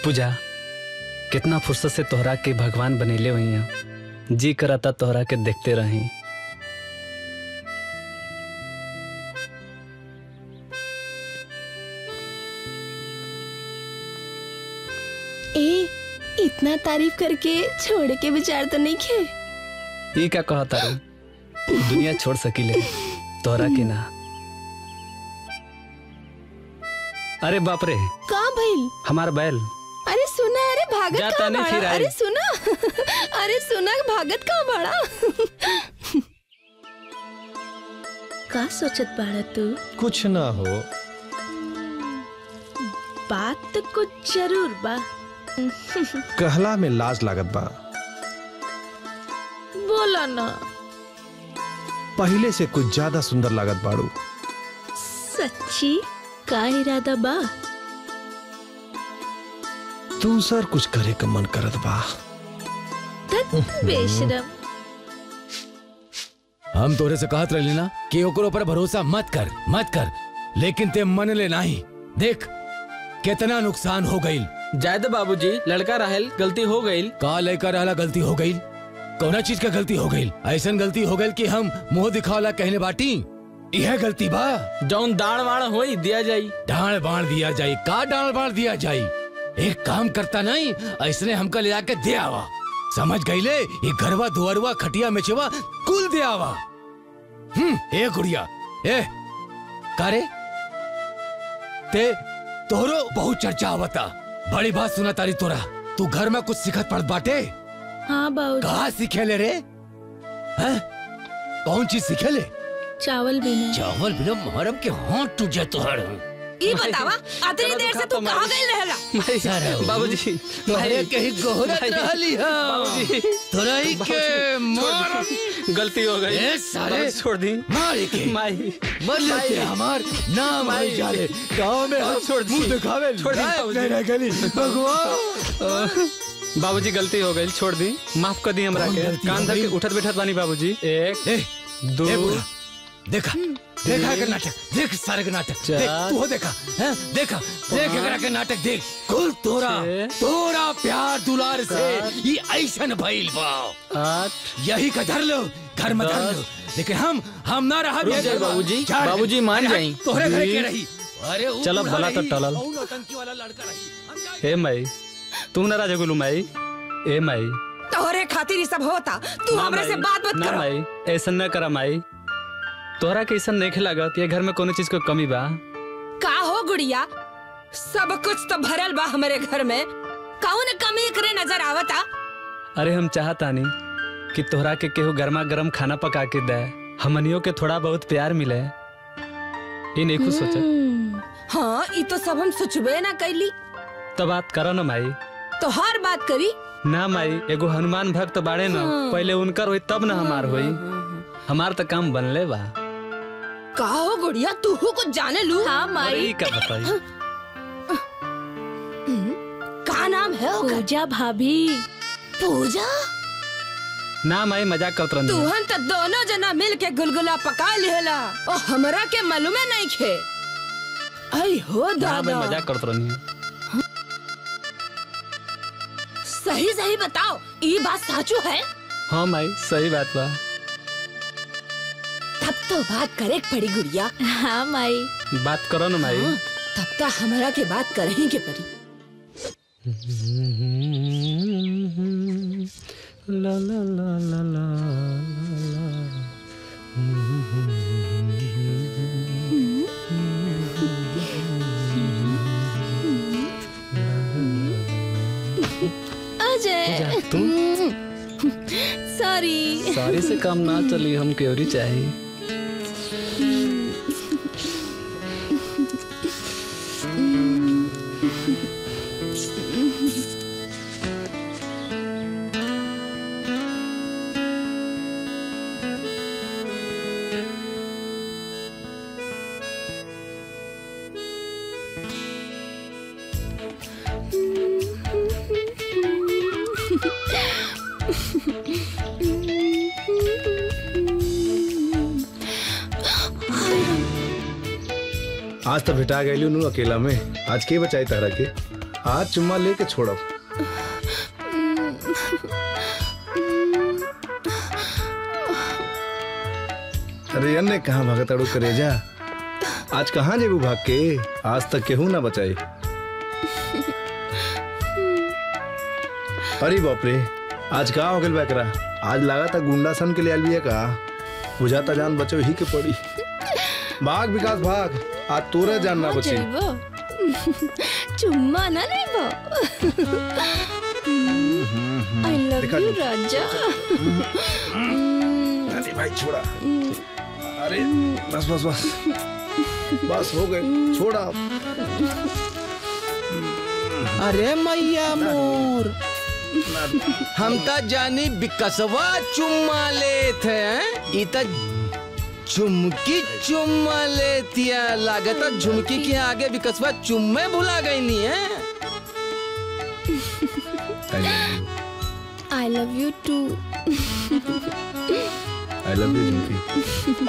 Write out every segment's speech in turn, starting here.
पूजा कितना फुर्सत से तोहरा के भगवान बनेले हुई हैं जी करता तोहरा के देखते रही ए इतना तारीफ करके छोड़ के विचार तो नहीं खे ये क्या कहा तारू दुनिया छोड़ सकीले तोहरा के ना अरे बाप रे कहाँ भइल हमार बैल अरे सुना अरे भागत जाता कहाँ नहीं फिर बड़ा आई। अरे सुना अरे सुना भागत कहाँ बड़ा का सोचत बाड़ा तू कुछ ना हो बात तो कुछ जरूर बा कहला में लाज लागत बा बोला ना पहले से कुछ ज्यादा सुंदर लागत बाड़ू सच्ची का इरादा बा तू सर कुछ करे का मन करत बा तत बेशरम हम तोरे से कहत रही ना कि ओकरो पर भरोसा मत कर मत कर लेकिन ते मन ले नहीं देख कितना नुकसान हो गई जायद बाबूजी लड़का रहल गलती हो गई का लेकर रहला गलती हो गई कौना चीज का गलती हो गई ऐसा गलती हो गई कि हम मुंह दिखावला कहने बाटी यह गलती बा जौन दाण वाण होई दिया जाई डांड बाण दिया जाए का डांड बाण दिया जाए एक काम करता नहीं ऐसने हमका ले जाके दे आवा समझ गईले ये घरवा दुआरवा खटिया मेचवा कुल दे आवा हम्म ए गुड़िया ए कारे ते तोहरो बहुत चर्चा आवता बड़ी बात सुना तारी तोरा तू घर में कुछ सिखत पड़त बाटे हाँ बाबू कहा सीखेले रे हैं कौन चीज सीखेले चावल भी नहीं चावल बिना मुहर्रम के हाथ टूट जाए तोहर ई बतावा अतनी देर से तू कहाँ गई रहला सारा बाबूजी अरे कहीं गोहरत भाई, रहली हा बाबूजी तोरा ही के मार गलती हो गई ए सारे बाबूजी, छोड़ दी मार के माई मर लेते हमार नाम माई। है जाले गांव में हम छोड़ दी। मुंह दिखावे छोड़ दी, लायक बाबूजी। नहीं रह गली भगवान बाबूजी गलती हो गई छोड़ दी माफ कर दी हमरा कौन के गलती कान हो धर के गई? उठत बैठत बानी बाबूजी एक ए दो ए बुढ़ा देखा देखा एकर नाटक देख सारे के नाटक चार। देख तू हो देखा हैं देखा देख एकरा के नाटक देख कुल तोरा छह। तोरा प्यार दुलार से सात। ये ऐसन भइल बा आठ यही का धर लो घर में धर लो लेकिन हम हम ना रहा रुक जाए बाबूजी, बाबूजी मान जाई। तोहरे घरे के जी। रही अरे ऊ चलो बूढ़ा भला तो रही, टलल। ऊ नौटंकी वाला लड़का रही हम जाए। हे माई तुम ना राजा गुलू माई ए माई तोहरे खातिर ई सब होता तू ना हमरे से माई, बात मत ना कर माई ऐसा न करा माई तोहरा के ऐसा नहीं लागत ये घर में कोनो चीज को कमी बा का हो गुड़िया सब कुछ तो भरल बा हमरे घर में कौन कमी करे नजर आवता अरे हम चाहतानी कि तोहरा के केहू गर्मा गर्म खाना पका के दे हमनियों के थोड़ा बहुत प्यार मिले ये नहीं कुछ सोचा हम्म, हाँ ई तो सब हम सोचबे ना कैली तो बात करो ना माई तो हर बात करी ना माई एगो हनुमान भक्त बाड़े ना पहले उनकर होई तब ना हमार होई हमार तो काम बनले बा का हो गुड़िया तू कुछ जाने लू हाँ अरे माई ई का बताई का नाम है ओकर? पूजा भाभी पूजा ना माई मजाक करत रहनी तुहन तो दोनों जना मिल के गुलगुला पका लिहला और हमरा के मालूमे नहीं खे आई हो ना माई दादा मजाक करत रहनी सही सही बताओ ई बात साचू है हाँ माई सही बात बा तब तो बात करे के पड़ी गुड़िया हाँ माई बात करो ना माई हाँ, तब तो हमरा के बात कर ही के पड़ी ला ला ला ला ला अजय तू सॉरी सारी से काम ना चली हम क्योरी चाहिए आज तो भेटा गई नु अकेला में आज के बचाई तारा के आज चुम्मा लेके छोड़ो अरे अन्य कहाँ भागत अड़ू करेजा आज कहाँ जेबू भाग के आज तक केहू ना बचाई अरे बाप रे आज का हो गल बैकरा आज लगा था गुंडा सन के लिए अलविया का बुझाता जान बचो ही के पड़ी भाग विकास भाग आज तोरे जान ना बची जइबो चुम्मा ना लेबो आई लव दिखा यू दो। राजा अरे भाई छोड़ा अरे बस बस बस बस हो गए छोड़ा अरे मैया मोर हम त जानी बिकसवा चुम्मा लेत है ई त झुमकी चुम्मा लेतिया लागत झुमकी के आगे बिकसवा चुम्मे भुला गई नी है I love you too I love you झुमकी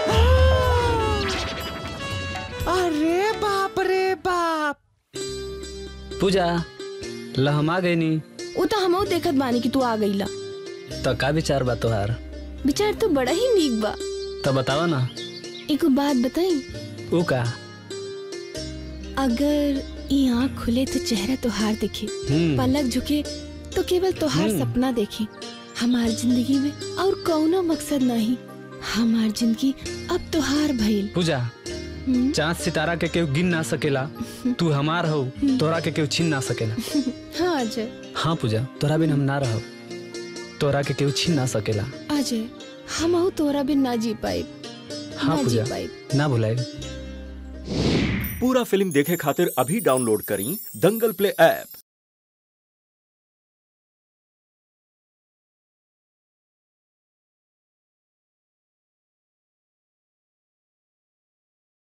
अरे बाप रे बाप पूजा ल हम आ गई नी वो तो हमहू देखत बानी कि तू आ गईला तो का विचार बा तोहार विचार तो बड़ा ही नीक बा तो बतावा ना एगो बात बताई ऊ का अगर ये आँख खुले तो चेहरा तोहार दिखे हम्म पलक झुके तो केवल तोहार हम्म। सपना देखे हमार जिंदगी में और कौनो मकसद नहीं हमार जिंदगी अब तोहार भइल पूजा हम्म, चांद सितारा के केहू गिन ना सकेला तू हमार हो तोरा के केहू छीन ना सकेला हाँ अजय हाँ पूजा तोरा बिन हम ना रहो तोरा के केहू छीन ना सकेला अजय हम तोरा बिन ना जी पाए हाँ ना जी पूजा पाए ना भुलाए पूरा फिल्म देखे खातिर अभी डाउनलोड करी दंगल प्ले ऐप